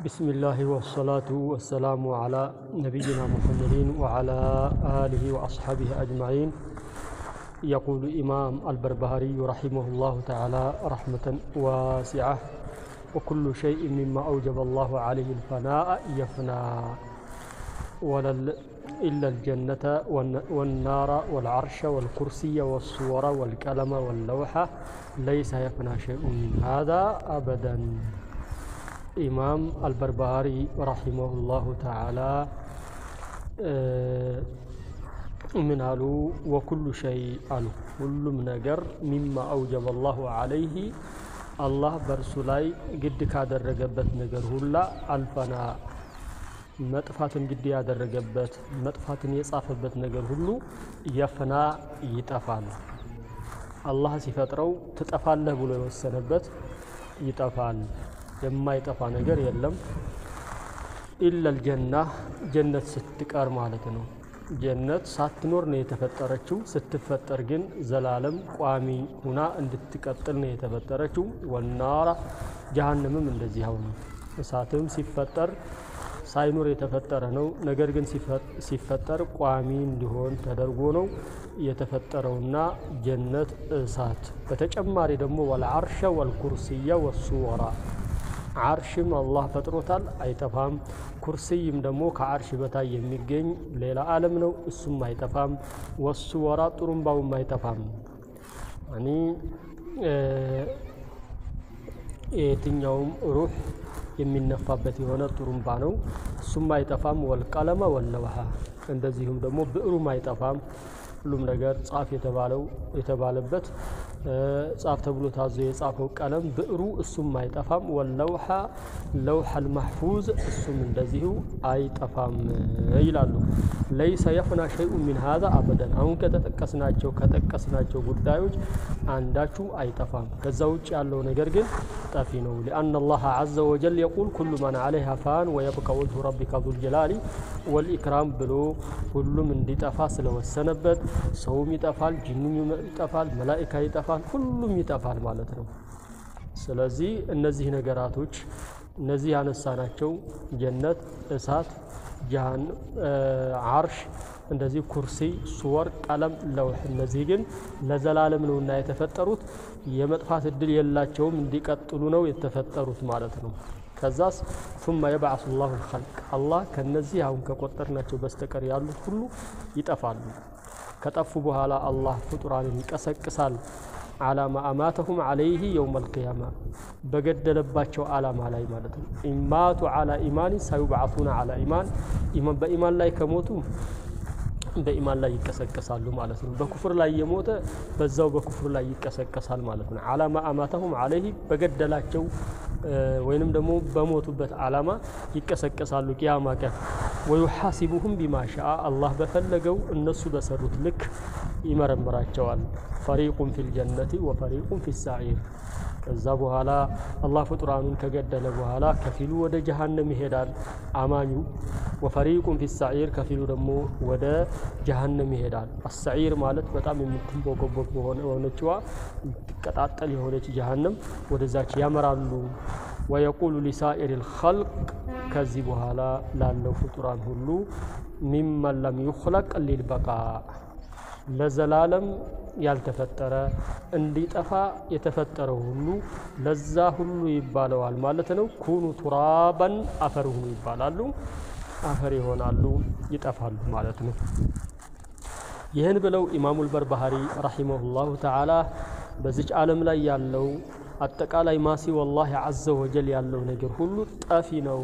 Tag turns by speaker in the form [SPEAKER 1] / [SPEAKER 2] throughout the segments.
[SPEAKER 1] بسم الله والصلاة والسلام على نبينا محمد وعلى آله وأصحابه أجمعين يقول إمام البربهاري رحمه الله تعالى رحمة واسعة وكل شيء مما أوجب الله عليه الفناء يفنى ولل إلا الجنة والنار والعرش والكرسي والصور والقلم واللوحة ليس يفنى شيء من هذا أبدا ኢማም አልበርባሪ ረሒመሁላሁ ተዓላ ምን አሉ? ወኩሉ ሸይ አሉ ሁሉም ነገር ሚማ አውጀበ አላሁ ዓለይህ አላህ በእርሱ ላይ ግድ ካደረገበት ነገር ሁላ አልፈና መጥፋትን ግድ ያደረገበት መጥፋትን የጻፈበት ነገር ሁሉ የፍና ይጠፋል። አላህ ሲፈጥረው ትጠፋለህ ብሎ የወሰነበት ይጠፋል። የማይጠፋ ነገር የለም። ኢለል ጀና ጀነት ስትቀር ማለት ነው። ጀነት ሳትኖር ነው የተፈጠረችው። ስትፈጠር ግን ዘላለም ቋሚ ሁና እንድትቀጥል ነው የተፈጠረችው። ወናራ ጀሃነምም እንደዚህ አሁን እሳትም ሲፈጠር ሳይኖር የተፈጠረ ነው። ነገር ግን ሲፈጠር ቋሚ እንዲሆን ተደርጎ ነው የተፈጠረውና ጀነት እሳት። በተጨማሪ ደግሞ ወልዓርሸ ወልኩርስየ ወሱወራ ዓርሽም አላህ ፈጥሮታል፣ አይጠፋም። ኩርስይም ደግሞ ከዓርሽ በታይ የሚገኝ ሌላ ዓለም ነው፣ እሱም አይጠፋም። ወሱ ወራ ጥሩምባውም አይጠፋም። እኒ የትኛውም ሩህ የሚነፋበት የሆነ ጥሩምባ ነው፣ እሱም አይጠፋም። ወልቀለመ ወለውሃ እንደዚሁም ደግሞ ብዕሩም አይጠፋም። ሁሉም ነገር ጻፍ የተባለው የተባለበት ጻፍ ተብሎ ታዞ የጻፈው ቀለም ብዕሩ እሱም አይጠፋም። ወለውሐ ለውሐል ማሕፉዝ እሱም እንደዚሁ አይጠፋም ይላሉ። ለይሰ የፍና ሸይኡ ሚን ሃዛ አበደን። አሁን ከተጠቀስናቸው ከጠቀስናቸው ጉዳዮች አንዳችሁ አይጠፋም። ከዛ ውጭ ያለው ነገር ግን ጠፊ ነው። ሊአነ አላህ ዐዘ ወጀል የቁል ኩሉ መን ዐለይሃ ፋን ወየብቃ ወጅሁ ረቢከ ዙል ጀላሊ ወልኢክራም ብሎ ሁሉም እንዲጠፋ ስለወሰነበት ሰውም ይጠፋል፣ ጅኑም ይጠፋል፣ መላኢካ ይጠፋል፣ ሁሉም ይጠፋል ማለት ነው። ስለዚህ እነዚህ ነገራቶች እነዚህ ያነሳናቸው ጀነት፣ እሳት፣ ጃሃን፣ ዓርሽ፣ እንደዚህ ኩርሲ፣ ሱወር፣ ቀለም፣ ለውሕ እነዚህ ግን ለዘላለም ነውና የተፈጠሩት የመጥፋት እድል የላቸውም እንዲቀጥሉ ነው የተፈጠሩት ማለት ነው። ከዛስ ثم يبعث الله الخلق አላህ ከነዚህ አሁን ከቆጠርናቸው በስተቀር ያሉት ሁሉ ይጠፋሉ። ከጠፉ በኋላ አላህ ፍጡራንን ይቀሰቅሳል። አላማ አማተሁም አለይህ የውም አልቅያማ በገደለባቸው አላማ ላይ ማለት ነው። ኢማቱ አላ ኢማኒ ሳዩብዓቱና አላ ኢማን በኢማን ላይ ከሞቱ በኢማን ላይ ይቀሰቀሳሉ ማለት ነው። በኩፍር ላይ የሞተ በዛው በኩፍር ላይ ይቀሰቀሳል ማለት ነው። አላማ አማተሁም አለይህ በገደላቸው ወይንም ደግሞ በሞቱበት አላማ ይቀሰቀሳሉ ቂያማ ቀን። ወዩሓሲቡሁም ቢማ ሻአ አላህ በፈለገው እነሱ በሰሩት ልክ ይመረምራቸዋል። ፈሪቁን ፊል ጀነቲ ወፈሪቁን ፊ ሳዒር። ከዛ በኋላ አላህ ፍጡራኑን ከገደለ በኋላ ከፊሉ ወደ ጀሃነም ይሄዳል አማኙ፣ ወፈሪቁን ፊ ሳዒር ከፊሉ ደግሞ ወደ ጀሃነም ይሄዳል። አሳዒር ማለት በጣም የምትንቦገቦግ የሆነችዋ የምትቀጣጠል የሆነች ጀሃነም ወደዛች ያመራሉ። ወየቁሉ ሊሳኢር ልኸልቅ ከዚህ በኋላ ላለው ፍጡራን ሁሉ ሚመን ለም ዩኽለቅ ሊልበቃ ለዘላለም ያልተፈጠረ እንዲጠፋ የተፈጠረው ሁሉ ለዛ ሁሉ ይባለዋል ማለት ነው። ኩኑ ቱራበን አፈር ሁኑ ይባላሉ። አፈር ይሆናሉ፣ ይጠፋሉ ማለት ነው። ይህን ብለው ኢማሙል በርባሃሪ ረሒመሁላሁ ተዓላ በዚች ዓለም ላይ ያለው አጠቃላይ ማሲ ወላሂ ዐዘ ወጀል ያለው ነገር ሁሉ ጠፊ ነው።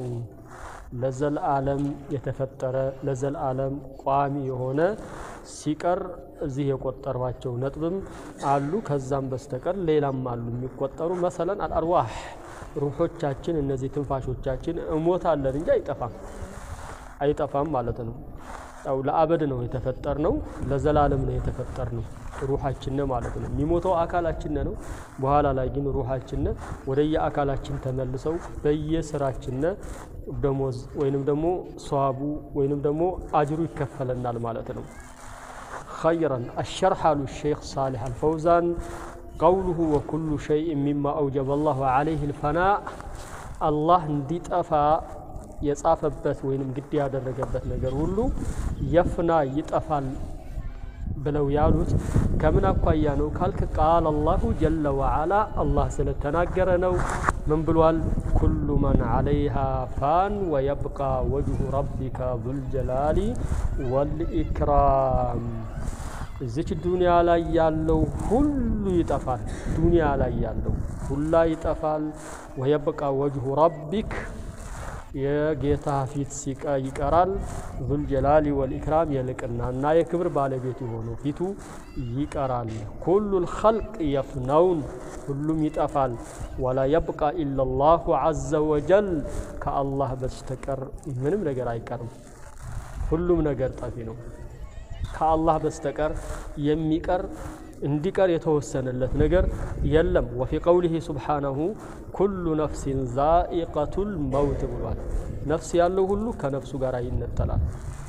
[SPEAKER 1] ለዘልዓለም የተፈጠረ ለዘልዓለም ቋሚ የሆነ ሲቀር እዚህ የቆጠሯቸው ነጥብም አሉ። ከዛም በስተቀር ሌላም አሉ የሚቆጠሩ መሰለን አልአርዋህ ሩሖቻችን፣ እነዚህ ትንፋሾቻችን እሞታለን እንጂ አይጠፋም አይጠፋም ማለት ነው። ያው ለአበድ ነው የተፈጠር ነው፣ ለዘላለም ነው የተፈጠር ነው ሩሓችን ማለት ነው። የሚሞተው አካላችን ነው። በኋላ ላይ ግን ሩሓችን ወደየ አካላችን ተመልሰው በየስራችን ደሞዝ ወይንም ደግሞ ሰዋቡ ወይንም ደግሞ አጅሩ ይከፈለናል ማለት ነው። ኸይረን አሸርሕ አሉ ሼክ ሳሊሕ አልፈውዛን ቀውሉሁ ወኩሉ ሸይእ ሚማ አውጀበ አላሁ ዓለይህ ልፈናእ አላህ እንዲጠፋ የጻፈበት ወይንም ግድ ያደረገበት ነገር ሁሉ የፍና ይጠፋል ብለው ያሉት ከምን አኳያ ነው ካልክ ቃል አላሁ ጀለ ወዓላ አላህ ስለተናገረ ነው። ምን ብሏል? ኩሉ መን ዓለይሃ ፋን ወየብቃ ወጅሁ ረቢከ ዙልጀላሊ ወልኢክራም። እዚች ዱንያ ላይ ያለው ሁሉ ይጠፋል። ዱንያ ላይ ያለው ሁላ ይጠፋል። ወየብቃ ወጅሁ ረቢክ የጌታ ፊት ሲቀ ይቀራል። ዙልጀላሊ ወልኢክራም የልቅና እና የክብር ባለቤት የሆነው ፊቱ ይቀራል። ኩሉል ኸልቅ የፍነውን ሁሉም ይጠፋል። ወላ የብቃ ኢለላሁ ዐዘ ወጀል ከአላህ በስተቀር ምንም ነገር አይቀርም። ሁሉም ነገር ጠፊ ነው። ከአላህ በስተቀር የሚቀር እንዲቀር የተወሰነለት ነገር የለም። ወፊ ቀውሊሂ ሱብሓነሁ ኩሉ ነፍሲን ዛኢቀቱል መውት ብሏል። ነፍስ ያለው ሁሉ ከነፍሱ ጋር ይነጠላል።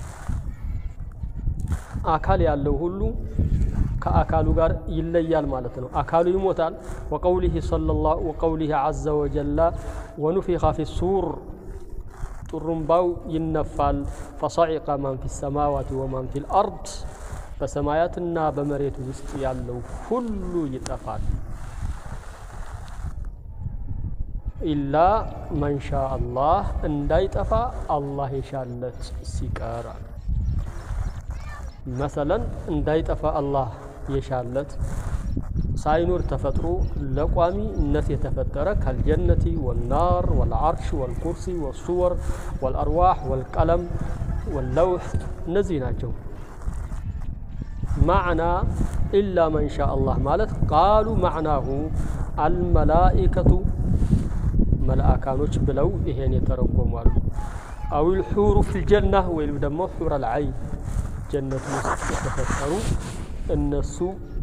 [SPEAKER 1] አካል ያለው ሁሉ ከአካሉ ጋር ይለያል ማለት ነው። አካሉ ይሞታል። ወቀውሊሂ ሰለላሁ ወቀውሊሂ ዐዘ ወጀላ ወኑፊኸ ፊ ሱር ጡሩምባው ይነፋል። ፈሰዒቀ ማን ፊ ሰማዋት ወማን ፊል አርድ በሰማያትና በመሬት ውስጥ ያለው ሁሉ ይጠፋል። ኢላ መንሻ አላህ እንዳይጠፋ አላህ የሻለት ሲቀር መሰለን እንዳይጠፋ አላህ የሻለት ሳይኖር ተፈጥሮ ለቋሚነት የተፈጠረ ከልጀነቲ ወናር ወልዓርሽ ወልኩርሲ ወሱወር ወልአርዋሕ ወልቀለም ወለውሕ እነዚህ ናቸው። ማዕና ኢላ መንሻ አላህ ማለት ቃሉ ማዕናሁ አልመላኢከቱ መልአካኖች ብለው ይሄን የተረጎሟሉ። አዊል ሑሩ ፊልጀና ወይም ደግሞ ሑረል ዐይን ጀነቱ ውስጥ የተፈጠሩ እነሱ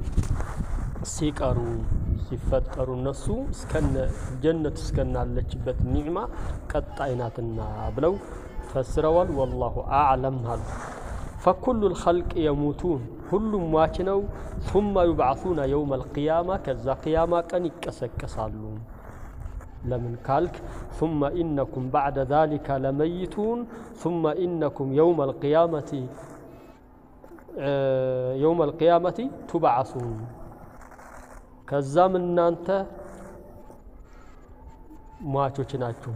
[SPEAKER 1] ሲቀሩ ሲፈጠሩ እነሱ እስከነ ጀነት እስከናለችበት ኒዕማ ቀጣይ ናትና ብለው ፈስረዋል። ወላሁ አዕለም አሉ። ፈኩሉል ኸልቅ የሙቱን ሁሉም ሟች ነው። ሱመ ዩብዓሱነ የውመል ቂያማ ከዛ ቅያማ ቀን ይቀሰቀሳሉ። ለምን ካልክ ሱመ ኢነኩም ባዕደ ዛሊከ ለመይቱን ሱመ ኢነኩም የውመል ቂያመቲ የውመል ቂያመቲ ቱብዓሱን ከዛም እናንተ ሟቾች ናችሁ።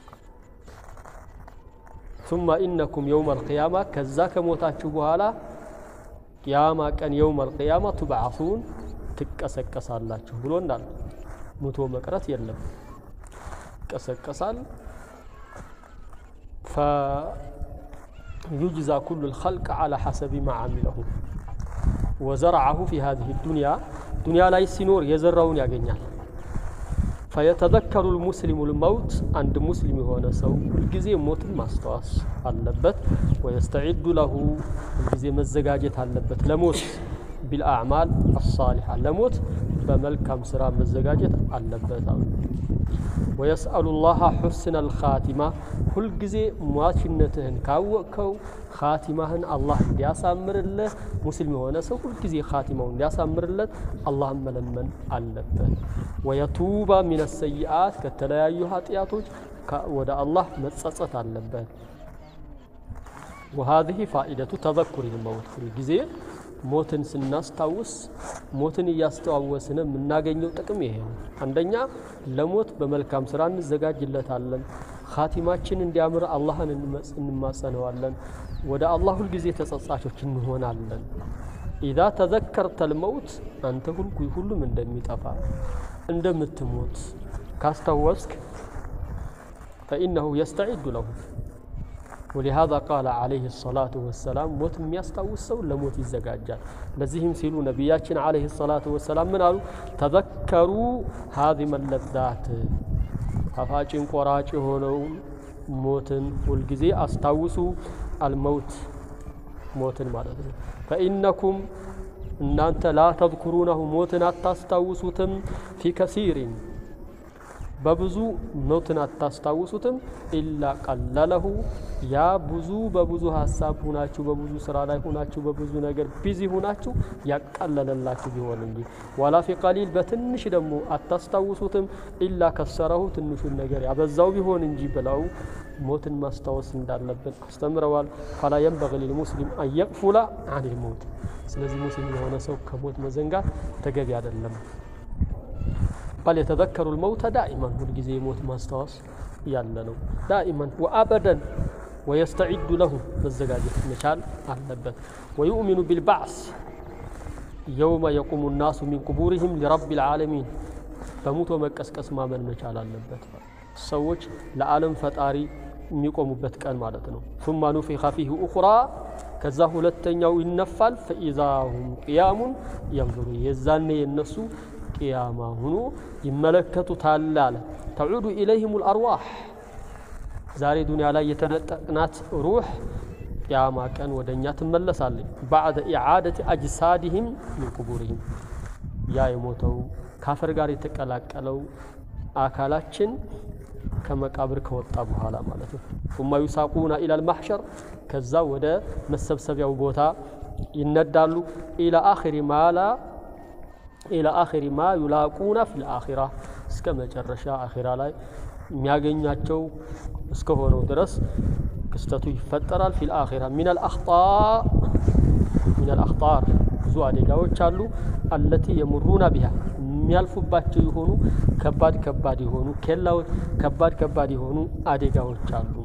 [SPEAKER 1] ሱመ ኢነኩም የውመል ቂያማ ከዛ ከሞታችሁ በኋላ ቅያማ ቀን የውመል ቂያማ ቱብዓሱን ትቀሰቀሳላችሁ ብሎ እንዳለ ሙቶ መቅረት የለም፣ ይቀሰቀሳል። ፈዩጅዛ ኩሉል ኸልቅ ዐላ ሐሰቢ ማ ዓሚለሁ ወዘረዐሁ ፊ ሃዚሂ ዱንያ ዱንያ ላይ ሲኖር የዘራውን ያገኛል። ፈየተዘከሩ ልሙስሊሙ ልመውት አንድ ሙስሊም የሆነ ሰው ሁልጊዜ ሞትን ማስታወስ አለበት። ወየስተዒዱ ለሁ ሁልጊዜ መዘጋጀት አለበት ለሞት ቢልአዕማል አሳሊሓ ለሞት በመልካም ስራ መዘጋጀት አለበት አሉ። ወየስአሉ ላሃ ሑስነ ልኻቲማ ሁልጊዜ ሟችነትህን ካወቅከው ኻቲማህን አላህ እንዲያሳምርልህ ሙስሊም የሆነ ሰው ሁልጊዜ ኻቲማው እንዲያሳምርለት አላህን መለመን አለበት። ወየቱባ ሚነ ሰይአት ከተለያዩ ኃጢአቶች ወደ አላህ መጸጸት አለበት። ወሃዚህ ፋኢደቱ ተዘኩር ልመውት ሁልጊዜ ሞትን ስናስታውስ ሞትን እያስተዋወስን የምናገኘው ጥቅም ይሄ ነው። አንደኛ ለሞት በመልካም ስራ እንዘጋጅለታለን። ኻቲማችን እንዲያምር አላህን እንማጸነዋለን። ወደ አላህ ሁልጊዜ ተጸጻቾች እንሆናለን። ኢዛ ተዘከርተ ልመውት አንተ ሁሉም እንደሚጠፋ እንደምትሞት ካስታወስክ ፈኢነሁ የስተዒዱ ለሁ ወሊሃዛ ቃለ ዓለይሂ ሰላቱ ወሰላም ሞት የሚያስታውስ ሰው ለሞት ይዘጋጃል። ለዚህም ሲሉ ነቢያችን ዓለይሂ ሰላቱ ወሰላም ምን አሉ? ተዘከሩ ሃዚመ ለዛት ጣፋጭን ቆራጭ የሆነውን ሞትን ሁልጊዜ አስታውሱ። አልመውት ሞትን ማለት ነው። ፈኢነኩም እናንተ ላ ተዝኩሩነሁ ሞትን አታስታውሱትም ፊ ከሲሪን በብዙ ሞትን አታስታውሱትም ኢላ ቀለለሁ ያ ብዙ በብዙ ሀሳብ ሁናችሁ በብዙ ስራ ላይ ሁናችሁ በብዙ ነገር ቢዚ ሁናችሁ ያቀለለላችሁ ቢሆን እንጂ ወላ ፊ ቀሊል በትንሽ ደግሞ አታስታውሱትም ኢላ ከሰረሁ ትንሹን ነገር ያበዛው ቢሆን እንጂ ብለው ሞትን ማስታወስ እንዳለብን አስተምረዋል። ፈላ የንበግ ሊልሙስሊም አንየቅፉላ አኒል ሞት። ስለዚህ ሙስሊም የሆነ ሰው ከሞት መዘንጋት ተገቢ አይደለም። በል የተዘከሩ ልመውተ ዳኢመን ሁልጊዜ የሞት ማስታወስ ያለ ነው። ዳኢመን ወአበደን ወየስተዒዱ ለሁ መዘጋጀት መቻል አለበት። ወዩእሚኑ ቢልባዕስ የውመ የቁሙ ናሱ ሚን ቁቡሪህም ሊረቢ ልዓለሚን በሙቶ መቀስቀስ ማመን መቻል አለበት። ሰዎች ለዓለም ፈጣሪ የሚቆሙበት ቀን ማለት ነው። ሱማ ኑፊኸ ፊህ ኡኽራ ከዛ ሁለተኛው ይነፋል። ፈኢዛ ሁም ቅያሙን የንظሩ የዛኔ የነሱ ቅያማ ሁኖ ይመለከቱታል አለ። ተዑዱ ኢለይህም ልአርዋሕ ዛሬ ዱንያ ላይ የተነጠቅናት ሩሕ ቅያማ ቀን ወደ እኛ ትመለሳለች። ባዕደ ኢዓደት አጅሳድህም ሚን ቁቡርህም ያ የሞተው ካፈር ጋር የተቀላቀለው አካላችን ከመቃብር ከወጣ በኋላ ማለት ነው። ثم يساقون إلى المحشر ከዛ ወደ መሰብሰቢያው ቦታ ይነዳሉ። ኢላ አኺሪ ማ ላ ኢላ አኺሪ ማ ዩላቁነ ፊል አኺራ እስከ መጨረሻ አኺራ ላይ የሚያገኛቸው እስከሆነው ድረስ ክስተቱ ይፈጠራል። ፊል አኺራ ሚነል አኽጣእ ሚነል አኽጣር ብዙ አደጋዎች አሉ። አለቲ የሙሩና ቢሃ የሚያልፉባቸው የሆኑ ከባድ ከባድ የሆኑ ኬላዎች ከባድ ከባድ የሆኑ አደጋዎች አሉ።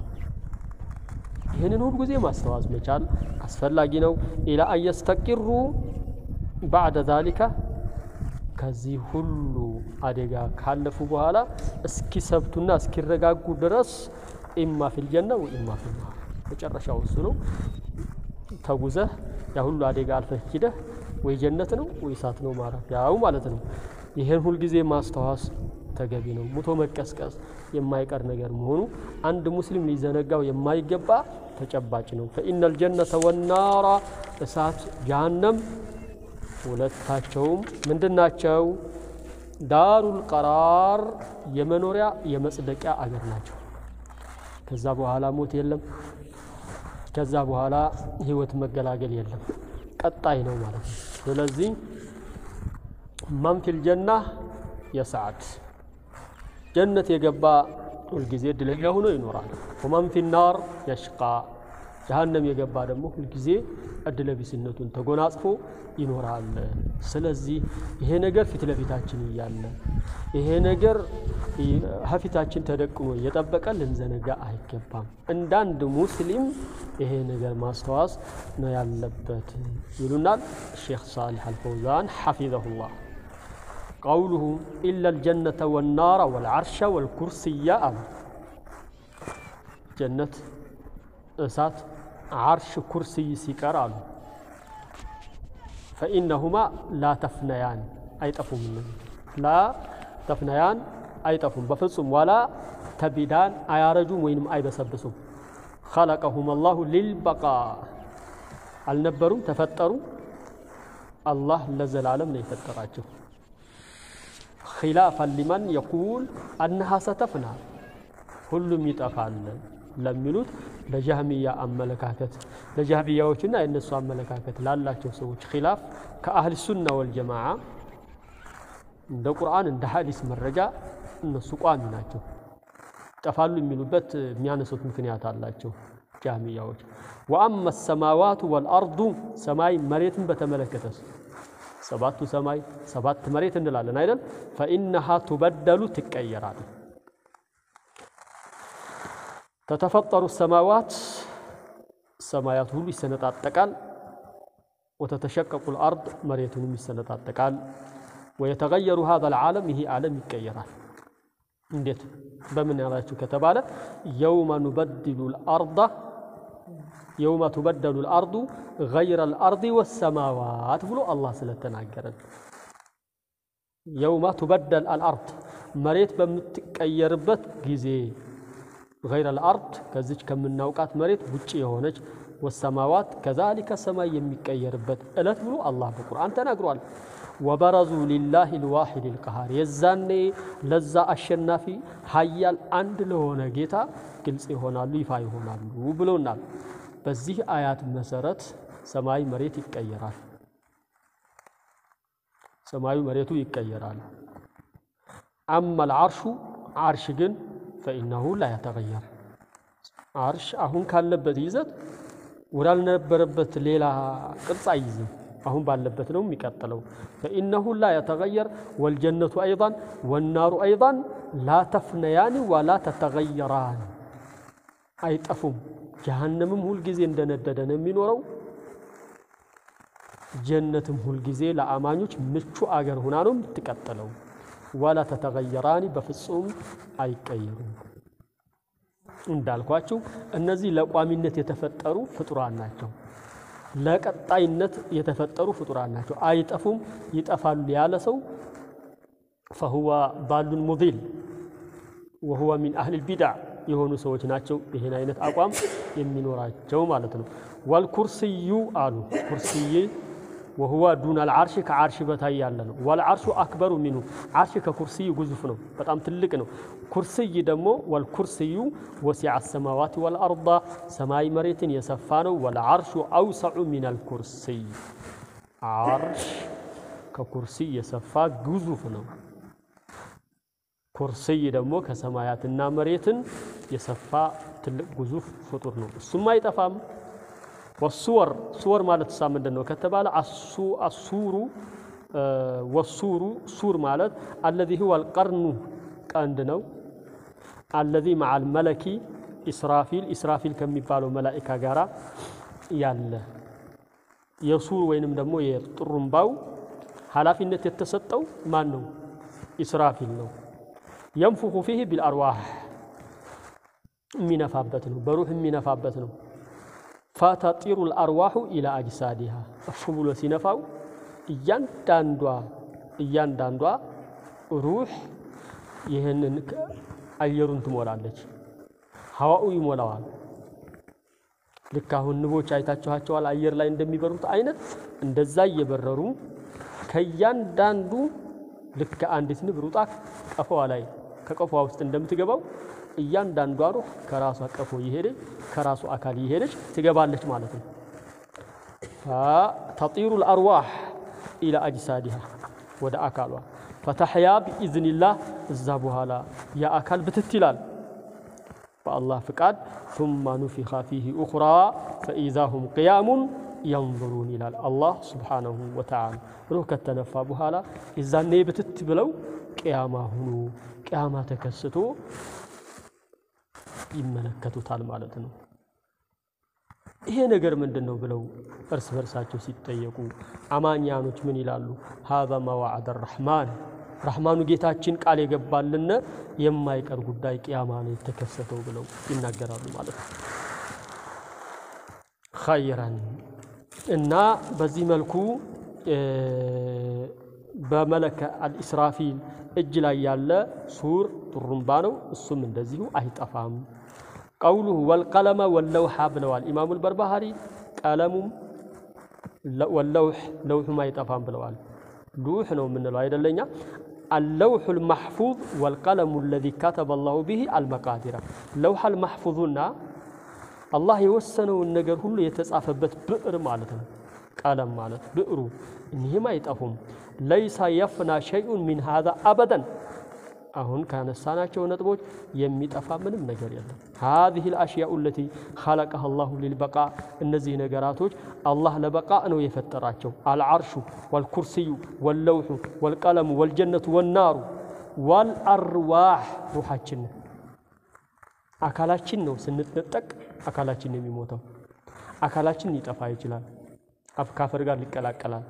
[SPEAKER 1] ይህንን ሁል ጊዜ ማስተዋዝ መቻል አስፈላጊ ነው። ኢላ አየስተቂሩ ባዕደ ዛሊካ ከዚህ ሁሉ አደጋ ካለፉ በኋላ እስኪሰብቱና እስኪረጋጉ ድረስ ኢማ ፊልጀና ወኢማ ፊልናር መጨረሻው እሱ ነው። ተጉዘህ ያ ሁሉ አደጋ አልፈህ ሂደህ ወይ ጀነት ነው ወይ እሳት ነው ማረፊያው ማለት ነው። ይህን ሁልጊዜ ማስተዋስ ተገቢ ነው። ሙቶ መቀስቀስ የማይቀር ነገር መሆኑ አንድ ሙስሊም ሊዘነጋው የማይገባ ተጨባጭ ነው። ፈኢነል ጀነተ ወናራ እሳት ጀሃነም ሁለታቸውም ምንድን ናቸው? ዳሩል ቀራር የመኖሪያ የመጽደቂያ አገር ናቸው። ከዛ በኋላ ሞት የለም። ከዛ በኋላ ህይወት መገላገል የለም። ቀጣይ ነው ማለት ነው። ስለዚህ መን ፊል ጀና የሰዓድ ጀነት የገባ ሁልጊዜ እድለኛ ሆኖ ይኖራል። ወመን ፊ ናር የሽቃ ጀሃነም የገባ ደግሞ ሁልጊዜ እድለቢስነቱን ተጎናጽፎ ይኖራል። ስለዚህ ይሄ ነገር ፊት ለፊታችን እያለ ይሄ ነገር ከፊታችን ተደቅኖ እየጠበቀ ልንዘነጋ አይገባም። እንዳንድ ሙስሊም ይሄ ነገር ማስተዋስ ነው ያለበት ይሉናል ሼክ ሳሊሕ አልፈውዛን ሐፊዘሁላህ። ቀውሉሁ ኢላ ልጀነተ ወናራ ወልዓርሸ ወልኩርስያ አሉ። ጀነት፣ እሳት፣ ዓርሽ፣ ኩርስይ ሲቀር አሉ ፈኢነሁማ ላ ተፍነያን አይጠፉም። ላ ተፍነያን አይጠፉም በፍጹም ዋላ ተቢዳን አያረጁም ወይንም አይበሰብሱም። ኸለቀሁም አላሁ ሊልበቃ አልነበሩም ተፈጠሩ። አላህ ለዘላለም ነው የፈጠራቸው። ኺላፈን ሊመን የቁል አነሃ ሰተፍና ሁሉም ይጠፋል ለሚሉት ለጃህሚያ አመለካከት ለጃህሚያዎችና የእነሱ አመለካከት ላላቸው ሰዎች ኺላፍ ከአህል ሱና ወልጀማዓ እንደ ቁርአን እንደ ሐዲስ መረጃ እነሱ ቋሚ ናቸው። ይጠፋሉ የሚሉበት የሚያነሱት ምክንያት አላቸው ጃህሚያዎች። ወአመ ሰማዋቱ ወልአርዱ ሰማይ መሬትን በተመለከተስ ሰባቱ ሰማይ ሰባት መሬት እንላለን አይደል? ፈኢነሃ ቱበደሉ ትቀየራል። ተተፈጠሩ ሰማዋት ሰማያት ሁሉ ይሰነጣጠቃል። ወተተሸቀቁ ልአርድ መሬቱንም ይሰነጣጠቃል። ወየተገየሩ ሀዛ ልዓለም ይሄ ዓለም ይቀየራል። እንዴት በምን ያላችሁ ከተባለ የውመ ኑበድሉ ልአርዳ የውመ ቱበደሉ ልአርዱ ገይረ ልአርዲ ወሰማዋት ብሎ አላህ ስለተናገረን የውመ ቱበደል አልአርድ መሬት በምትቀየርበት ጊዜ ገይረ ልአርድ ከዚች ከምናውቃት መሬት ውጭ የሆነች ወሰማዋት ከዛሊከ ሰማይ የሚቀየርበት ዕለት ብሎ አላህ በቁርአን ተናግሯል። ወበረዙ ሊላህ ልዋሒድ ልቀሃር የዛኔ ለዛ አሸናፊ ሀያል አንድ ለሆነ ጌታ ግልጽ ይሆናሉ፣ ይፋ ይሆናሉ ብሎናል። በዚህ አያት መሰረት ሰማይ መሬት ይቀየራል። ሰማዩ መሬቱ ይቀየራል። አማ ልዓርሹ ዓርሽ ግን ፈኢነሁ ላ የተገየር ዓርሽ አሁን ካለበት ይዘት ወዳልነበረበት ሌላ ቅርጽ አይይዝም። አሁን ባለበት ነው የሚቀጥለው። ፈኢነሁ ላ የተገየር ወልጀነቱ አይዳን ወናሩ አይዳን ላ ተፍነያኒ ወላ ተተገየራን አይጠፉም። ጀሃነምም ሁልጊዜ እንደነደደ ነው የሚኖረው። ጀነትም ሁልጊዜ ለአማኞች ምቹ አገር ሁና ነው የምትቀጥለው። ወላ ተተገየራኒ በፍጹም አይቀየሩም። እንዳልኳችሁ እነዚህ ለቋሚነት የተፈጠሩ ፍጡራን ናቸው። ለቀጣይነት የተፈጠሩ ፍጡራን ናቸው። አይጠፉም። ይጠፋሉ ያለ ሰው ፈሁወ ባሉን ሙዲል ወሁወ ሚን አህሊል ቢድዓ የሆኑ ሰዎች ናቸው ይህን አይነት አቋም የሚኖራቸው ማለት ነው። ወልኩርስዩ አሉ ኩርስይ ወሁወ ዱን አልዓርሽ ከዓርሽ በታይ ያለ ነው። ወልዓርሹ አክበሩ ሚንሁ ዓርሽ ከኩርስዩ ግዙፍ ነው፣ በጣም ትልቅ ነው። ኩርስይ ደግሞ ወልኩርስዩ ወሲዐ ሰማዋት ወልአርዳ ሰማይ መሬትን የሰፋ ነው። ወልዓርሹ አውሰዑ ሚነል ኩርስይ ዓርሽ ከኩርስይ የሰፋ ግዙፍ ነው። ኩርስይ ደግሞ ከሰማያትና መሬትን የሰፋ ትልቅ ግዙፍ ፍጡር ነው። እሱም አይጠፋም። ወሱወር ሱወር ማለት ሳ ምንድን ነው ከተባለ አሱሩ ወሱሩ ሱር ማለት አለዚ ሁወ አልቀርኑ ቀንድ ነው። አለዚ መዓል መለኪ ኢስራፊል ኢስራፊል ከሚባለው መላኢካ ጋራ ያለ የሱር ወይንም ደግሞ የጥሩምባው ኃላፊነት የተሰጠው ማን ነው? ኢስራፊል ነው። የንፉኹ ፊህ ቢልአርዋህ የሚነፋበት ነው። በሩህ የሚነፋበት ነው። ፈተጢሩ ልአርዋሑ ኢላ አጅሳዲሃ እፍ ብሎ ሲነፋው እያንዳንዷ እያንዳንዷ ሩህ ይህንን አየሩን ትሞላለች። ሀዋኡ ይሞላዋል። ልክ አሁን ንቦች አይታችኋቸዋል አየር ላይ እንደሚበሩት አይነት እንደዛ እየበረሩ ከእያንዳንዱ ልክ አንዲት ንብ ሩጣ ቀፎዋ ላይ ከቀፎዋ ውስጥ እንደምትገባው እያንዳንዷ ሩህ ከራሷ ቀፎ እየሄደች ከራሱ አካል እየሄደች ትገባለች ማለት ነው። ተጢሩ ልአርዋሕ ኢላ አጅሳዲሃ ወደ አካሏ ፈተሕያ ቢኢዝኒላህ እዛ በኋላ የአካል ብትት ይላል በአላህ ፍቃድ ثم نفخ فيه أخرى فإذا هم قيام ينظرون ይላል አላህ ስብሓነሁ ወተዓላ ሩህ ከተነፋ በኋላ የዛኔ ብትት ብለው ቅያማ ሁኑ ቅያማ ተከስቶ ይመለከቱታል ማለት ነው። ይሄ ነገር ምንድን ነው ብለው እርስ በርሳቸው ሲጠየቁ አማኛኖች ምን ይላሉ? ሀዛ ማ ወዐደ ረሕማን ረሕማኑ ጌታችን ቃል የገባልን የማይቀር ጉዳይ ቅያማ ነው የተከሰተው ብለው ይናገራሉ ማለት ነው። ኸይረን እና በዚህ መልኩ በመለከ አልኢስራፊል እጅ ላይ ያለ ሱር ጡሩምባ ነው። እሱም እንደዚሁ አይጠፋም። ቀውሉሁ ወልቀለመ ወለውሓ ብለዋል ኢማሙ ልበርባሃሪ። ቀለሙም ወለውሕ ለውሑም አይጠፋም ብለዋል። ሉሕ ነው የምንለው አይደለኛ። አለውሑ ልማሕፉዝ ወልቀለሙ ለዚ ከተበ ላሁ ብሂ አልመቃዲራ ለውሐ ልማሕፉዙና አላህ የወሰነውን ነገር ሁሉ የተጻፈበት ብዕር ማለት ነው። ቀለም ማለት ብዕሩ እኒህም አይጠፉም። ለይሳ የፍና ሸይኡን ሚን ሃዛ አበደን አሁን ካነሳናቸው ነጥቦች የሚጠፋ ምንም ነገር የለም። ሃዚህ ልአሽያኡ ለቲ ኸለቀሃ ላሁ ሊልበቃ እነዚህ ነገራቶች አላህ ለበቃ ነው የፈጠራቸው። አልዓርሹ ወልኩርስዩ ወለውሑ ወልቀለሙ ወልጀነቱ ወናሩ ወልአርዋሕ ሩሓችን አካላችን ነው ስንነጠቅ አካላችን የሚሞተው አካላችን ሊጠፋ ይችላል። ከአፈር ጋር ሊቀላቀላል።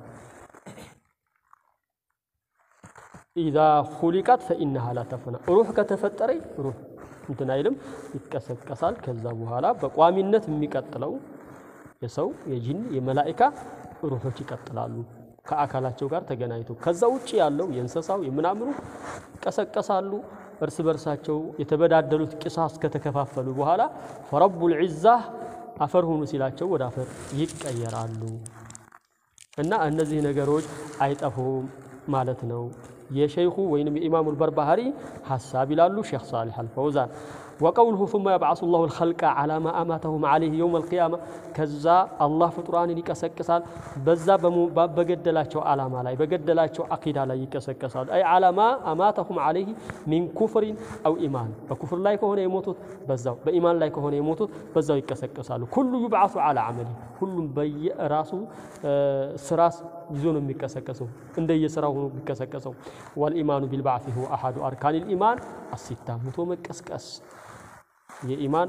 [SPEAKER 1] ኢዛ ሁሊቀት ፈኢነሃ ላ ተፍና ሩህ ከተፈጠረ ሩህ እንትን አይልም ይቀሰቀሳል። ከዛ በኋላ በቋሚነት የሚቀጥለው የሰው የጂን የመላኢካ ሩሆች ይቀጥላሉ ከአካላቸው ጋር ተገናኝተው። ከዛ ውጭ ያለው የእንስሳው የምናምኑ ይቀሰቀሳሉ። እርስ በርሳቸው የተበዳደሉት ቂሳስ ከተከፋፈሉ በኋላ ፈረቡል ዒዛ አፈር ሁኑ ሲላቸው ወደ አፈር ይቀየራሉ። እና እነዚህ ነገሮች አይጠፉም ማለት ነው። የሸይኹ ወይንም የኢማሙል በርባሃሪ ሀሳብ ይላሉ ሼክ ሳሊሕ አልፈውዛን ወቀውልሁ ثመ የብዓሱ ላሁ ልኸልቀ ዓላ ማ አማተሁም ዓለይህ የውም አልቅያማ ከዛ አላህ ፍጡራንን ይቀሰቅሳል በዛ በገደላቸው ዓላማ ላይ በገደላቸው አቂዳ ላይ ይቀሰቀሳሉ። አይ ዓላ ማ አማተሁም ዓለይህ ሚን ኩፍሪን አው ኢማን በኩፍር ላይ ከሆነ የሞቱት በዛው በኢማን ላይ ከሆነ የሞቱት በዛው ይቀሰቀሳሉ። ኩሉ ዩብዓሱ ዓላ ዓመሊ ሁሉም በየራሱ ስራ ይዞ ነው የሚቀሰቀሰው እንደየስራው ሆኖ የሚቀሰቀሰው። ወልኢማኑ ቢልባዕት ሁወ አሐዱ አርካኒል ኢማን አሲታ ሙቶ መቀስቀስ የኢማን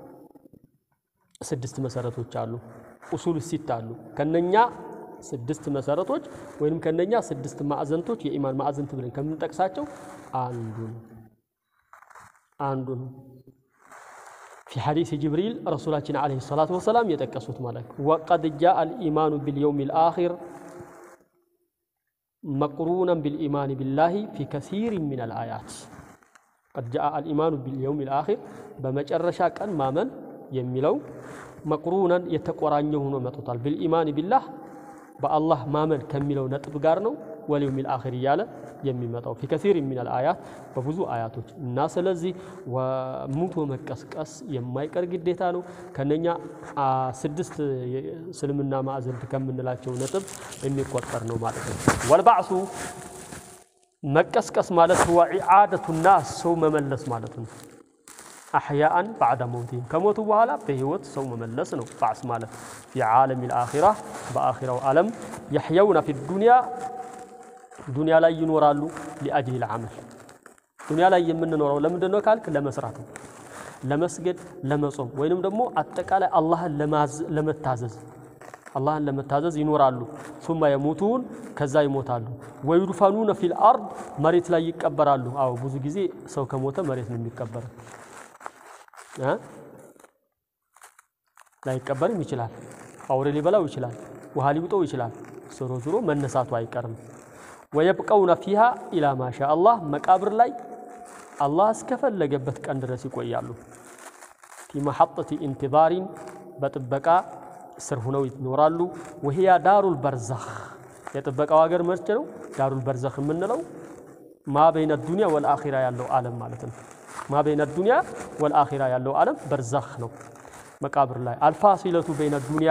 [SPEAKER 1] ስድስት መሰረቶች አሉ። ኡሱል ሲት አሉ። ከነኛ ስድስት መሰረቶች ወይም ከነኛ ስድስት ማዕዘንቶች የኢማን ማዕዘንት ብለን ከምንጠቅሳቸው አንዱ ነው አንዱ ነው። ፊ ሐዲስ ጅብሪል ረሱላችን ዓለይሂ ሰላቱ ወሰላም የጠቀሱት ማለት ወቀድ ጃአ አልኢማኑ ቢልየውም ልአኺር መቅሩነን ቢልኢማን ቢላሂ ፊ ከሲር ሚን አልአያት ቀድ ጃአ አልኢማኑ ቢልየውም ልአኺር በመጨረሻ ቀን ማመን የሚለው መቅሩነን የተቆራኘ ሆኖ መጥቷል። ቢልኢማን ቢላህ በአላህ ማመን ከሚለው ነጥብ ጋር ነው ወልየውም ልአኺር እያለ የሚመጣው ፊ ከሲር ሚነል አያት በብዙ አያቶች እና ስለዚህ ሙቶ መቀስቀስ የማይቀር ግዴታ ነው። ከነኛ ስድስት እስልምና ማዕዘንት ከምንላቸው ነጥብ የሚቆጠር ነው ማለት ነው። ወልባዕሱ መቀስቀስ ማለት ሁወ ኢዓደቱ ናስ ሰው መመለስ ማለት ነው። አሕያአን ባዕደ መውቲህም ከሞቱ በኋላ በህይወት ሰው መመለስ ነው። ባዕስ ማለት ፊ ዓለም ልአኺራ በአኺራው ዓለም የሕየውና ፊ ዱንያ ዱንያ ላይ ይኖራሉ። ሊአጅል ልዓመል ዱንያ ላይ የምንኖረው ለምንድን ነው ካልክ፣ ለመስራት ነው፣ ለመስገድ፣ ለመጾም ወይንም ደግሞ አጠቃላይ አላህን ለመታዘዝ አላህን ለመታዘዝ ይኖራሉ። ሱማ የሙቱን ከዛ ይሞታሉ። ወዩድፈኑነ ፊል አርድ መሬት ላይ ይቀበራሉ። አዎ ብዙ ጊዜ ሰው ከሞተ መሬት ነው የሚቀበረው። ላይቀበርም ይችላል። አውሬ ሊበላው ይችላል። ውሃ ሊውጠው ይችላል። ዞሮ ዞሮ መነሳቱ አይቀርም። ወየብቀውነ ፊሃ ኢላ ማሻ አላህ መቃብር ላይ አላህ እስከፈለገበት ቀን ድረስ ይቆያሉ። ፊ መሐጠቲ ኢንቲዛሪን በጥበቃ ስር ሁነው ይኖራሉ። ወህያ ዳሩል በርዘኽ የጥበቃው ሀገር መርቼ ነው። ዳሩል በርዘኽ የምንለው ማ በይነ ዱንያ ወልአኺራ ያለው ዓለም ማለት ነው። ማ በይነ ዱንያ ወልአኺራ ያለው ዓለም በርዘኽ ነው። መቃብር ላይ አልፋሲለቱ በይነ ዱንያ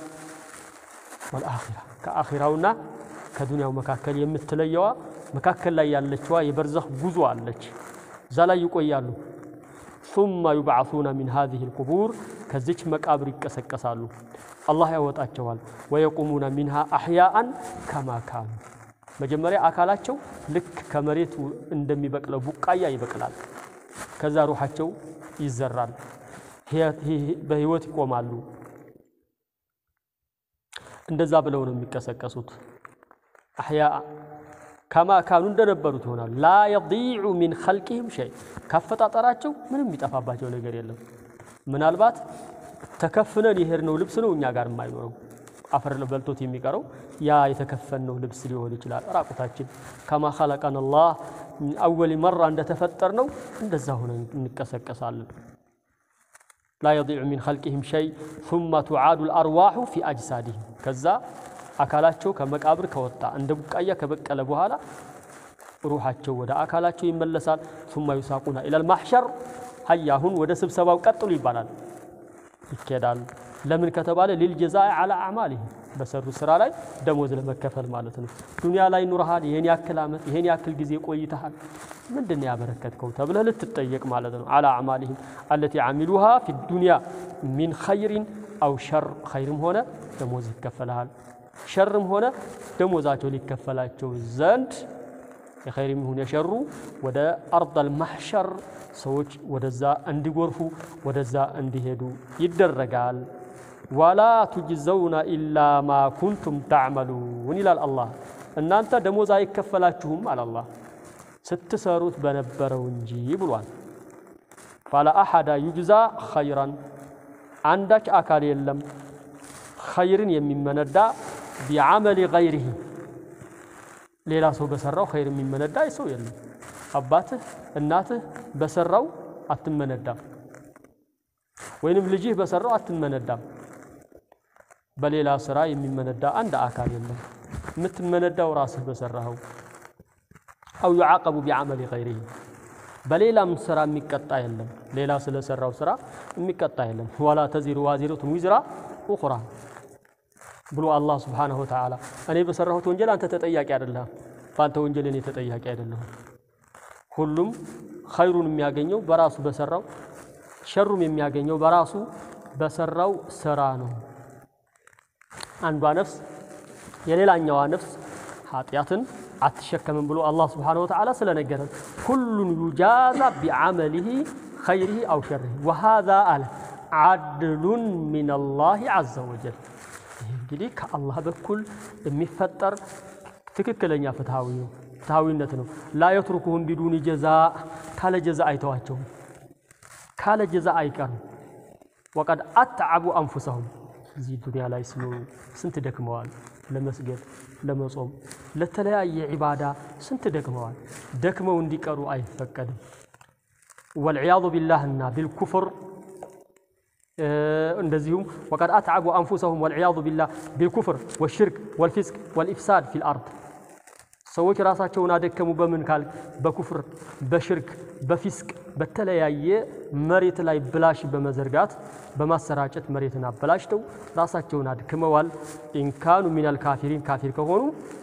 [SPEAKER 1] ወልአኺራ ከአኺራውና ከዱንያው መካከል የምትለየዋ መካከል ላይ ያለችዋ የበርዘኽ ጉዞ አለች። እዛ ላይ ይቆያሉ። ሱመ ዩብዓሱነ ሚን ሃዚሂ ልቁቡር ከዚች መቃብር ይቀሰቀሳሉ። አላህ ያወጣቸዋል። ወየቁሙነ ሚንሃ አሕያአን ከማ ካኑ መጀመሪያ አካላቸው ልክ ከመሬት እንደሚበቅለው ቡቃያ ይበቅላል። ከዛ ሩሓቸው ይዘራል። በህይወት ይቆማሉ። እንደዛ ብለው ነው የሚቀሰቀሱት። አሕያ ከማ ካኑ እንደነበሩት ይሆናሉ። ላ የዲዑ ሚን ኸልቂህም ሸይ ካፈጣጠራቸው ምንም የሚጠፋባቸው ነገር የለም። ምናልባት ተከፍነን የሄድነው ልብስ ነው እኛ ጋር የማይኖረው አፈር በልቶት የሚቀረው ያ የተከፈንነው ልብስ ሊሆን ይችላል። ራቁታችን ከማ ኸለቀን አላህ አወሊ መራ እንደተፈጠር ነው እንደዛ ሆነን እንቀሰቀሳለን። ላ የዲዑ ሚን ኸልቂህም ሸይ ሱመ ቱዓዱ ልአርዋሑ ፊ አጅሳዲህም ከዛ አካላቸው ከመቃብር ከወጣ እንደ ቡቃያ ከበቀለ በኋላ ሩሓቸው ወደ አካላቸው ይመለሳል። ሱመ ዩሳቁና ኢለል ማሕሸር ሀያ አሁን ወደ ስብሰባው ቀጥሉ ይባላል፣ ይኬዳል። ለምን ከተባለ ሊልጀዛኢ ዓላ አዕማሊሂም በሰሩ ስራ ላይ ደሞዝ ለመከፈል ማለት ነው። ዱንያ ላይ ኑረሃል፣ ይሄን ያክል ዓመት ይሄን ያክል ጊዜ ቆይተሃል፣ ምንድን ነው ያበረከትከው ተብለህ ልትጠየቅ ማለት ነው። ዓላ አዕማሊሂም አለቲ ዓሚሉሃ ፊ ዱንያ ሚን ኸይሪን አው ሸር፣ ኸይርም ሆነ ደሞዝ ይከፈልሃል ሸርም ሆነ ደሞዛቸው ሊከፈላቸው ዘንድ የኸይርም ይሁን የሸሩ ወደ አርደል ማሕሸር ሰዎች ወደዛ እንዲጎርፉ ወደዛ እንዲሄዱ ይደረጋል። ወላ ቱጅዘውና ኢላ ማ ኩንቱም ተዕመሉን ይላል አላህ። እናንተ ደሞዝ አይከፈላችሁም አለ አላህ ስትሰሩት በነበረው እንጂ ብሏል። ፈላ አሐዳ ዩጅዛ ኸይራን አንዳች አካል የለም ኸይርን የሚመነዳ ቢዓመሊ ገይሪሂ ሌላ ሰው በሰራው ኸይር የሚመነዳ ሰው የለም። አባትህ እናትህ በሰራው አትመነዳም፣ ወይንም ልጅህ በሰራው አትመነዳም። በሌላ ስራ የሚመነዳ አንድ አካል የለም። የምትመነዳው ራስህ በሰራኸው አው ዩዓቀቡ ቢዓመሊ ገይሪህ በሌላም ስራ የሚቀጣ የለም። ሌላ ስለሰራው ስራ የሚቀጣ የለም። ወላ ተዚሩ ዋዚረቱን ዊዝራ ኡኽራ ብሎ አላህ ስብሓነሁ ወተዓላ እኔ በሰራሁት ወንጀል አንተ ተጠያቂ አይደለህም፣ በአንተ ወንጀል እኔ ተጠያቂ አይደለሁም። ሁሉም ኸይሩን የሚያገኘው በራሱ በሰራው ሸሩም የሚያገኘው በራሱ በሰራው ስራ ነው። አንዷ ነፍስ የሌላኛዋ ነፍስ ኃጢአትን አትሸከምም ብሎ አላህ ስብሓነሁ ወተዓላ ስለነገረን ኩሉን ዩጃዛ ቢዓመሊሂ ኸይሪሂ አው ሸሪሂ ወሃዛ አለ ዓድሉን ሚነላሂ ዐዘ ወጀል። ይህ እንግዲህ ከአላህ በኩል የሚፈጠር ትክክለኛ ፍትሃዊ ነው ፍትሃዊነት ነው። ላ የትሩኩሁም ቢዱኒ ጀዛ ካለ ጀዛ አይተዋቸውም፣ ካለ ጀዛ አይቀርም። ወቀድ አትዓቡ አንፉሰሁም እዚህ ዱንያ ላይ ሲኖሩ ስንት ደክመዋል። ለመስገድ፣ ለመጾም፣ ለተለያየ ዒባዳ ስንት ደክመዋል። ደክመው እንዲቀሩ አይፈቀድም። ወልዕያዙ ቢላህና ቢልኩፍር እንደዚሁም ወቀድ አትዓቡ አንፉሰሁም ወልዕያዙ ቢላህ ቢልኩፍር ወሽርክ ወልፊስቅ ወልኢፍሳድ ፊል አርድ ሰዎች ራሳቸውን አደከሙ። በምን ካል በኩፍር በሽርክ በፊስቅ በተለያየ መሬት ላይ ብላሽ በመዘርጋት በማሰራጨት መሬትን አበላሽተው ራሳቸውን አድክመዋል። ኢንካኑ ሚነል ካፊሪን ካፊር ከሆኑ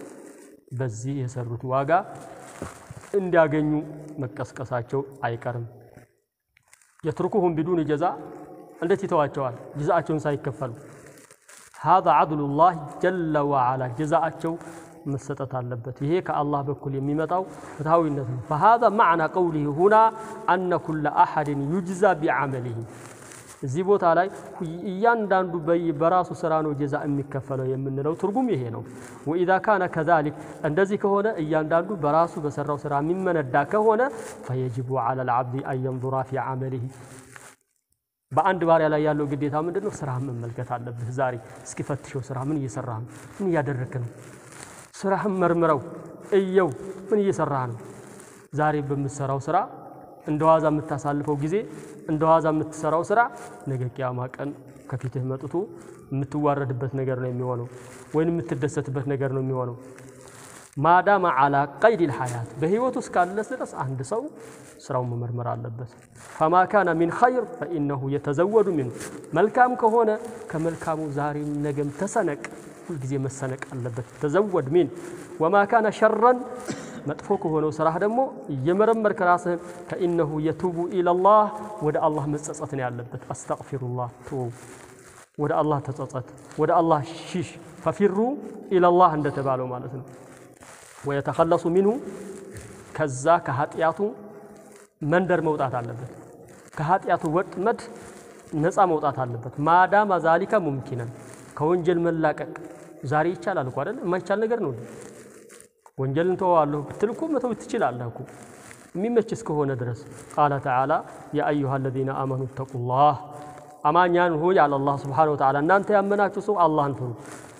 [SPEAKER 1] በዚህ የሰሩት ዋጋ እንዲያገኙ መቀስቀሳቸው አይቀርም። የትርኩሁም ቢዱን ጀዛ እንዴት ይተዋቸዋል? ጀዛአቸውን ሳይከፈሉ ሃዛ ዓድሉላህ ጀለ ወዓላ ጀዛአቸው መሰጠት አለበት። ይሄ ከአላህ በኩል የሚመጣው ፍትሃዊነት ነው። ፈሃዛ ማዕና ቀውሊህ ሁና አነ ኩለ አሐድን ዩጅዛ ቢዓመሊህ እዚህ ቦታ ላይ እያንዳንዱ በራሱ ስራ ነው ጀዛ የሚከፈለው የምንለው ትርጉም ይሄ ነው። ወኢዛ ካነ ከዛሊክ እንደዚህ ከሆነ እያንዳንዱ በራሱ በሰራው ስራ የሚመነዳ ከሆነ ፈየጅቡ ዐለ ልዓብዲ አን የንዙራ ፊ ዓመሊህ በአንድ ባሪያ ላይ ያለው ግዴታ ምንድን ነው? ስራህን መመልከት አለብህ። ዛሬ እስኪ ፈትሸው። ስራ ምን እየሰራህ ነው? ምን እያደረግክ ነው? ስራህን መርምረው እየው። ምን እየሰራህ ነው? ዛሬ በምትሰራው ስራ እንደ ዋዛ የምታሳልፈው ጊዜ እንደ ዋዛ የምትሰራው ስራ ነገ ቂያማ ቀን ከፊትህ መጥቶ የምትዋረድበት ነገር ነው የሚሆነው፣ ወይም የምትደሰትበት ነገር ነው የሚሆነው። ማዳማ አላ ቀይድ ልሐያት በህይወቱ እስካለስ ድረስ አንድ ሰው ስራውን መመርመር አለበት። ፈማ ካነ ሚን ኸይር ፈኢነሁ የተዘወዱ ሚንሁ መልካም ከሆነ ከመልካሙ ዛሬም ነገም ተሰነቅ፣ ሁልጊዜ መሰነቅ አለበት። ተዘወድ ሚን ወማ ካነ ሸረን መጥፎ ከሆነው ስራህ ደግሞ እየመረመርክ ራስህን ፈኢነሁ የቱቡ ኢለላህ ወደ አላህ መጸጸት ነው ያለበት። አስተግፊሩላህ ትወው ወደ አላህ ተጸጸት፣ ወደ አላህ ሺሽ። ፈፊሩ ኢለላህ እንደተባለው ማለት ነው። ወየተኸለሱ ሚንሁ ከዛ ከኃጢአቱ መንደር መውጣት አለበት። ከኃጢአቱ ወጥመድ ነፃ መውጣት አለበት። ማዳማ ዛሊካ ሙምኪነን ከወንጀል መላቀቅ ዛሬ ይቻላል እኮ አይደል? የማይቻል ነገር ነው። ወንጀልን ተወዋለሁ ብትል እኮ መተው ትችላለህ እኮ የሚመች እስከሆነ ድረስ። ቃለ ተዓላ ያ አዩሃ አለዚነ አመኑ ተቁላህ አማኛን ሆይ አለ አላህ ሱብሓነሁ ወተዓላ እናንተ ያመናችሁ ሰው አላህን ፍሩ።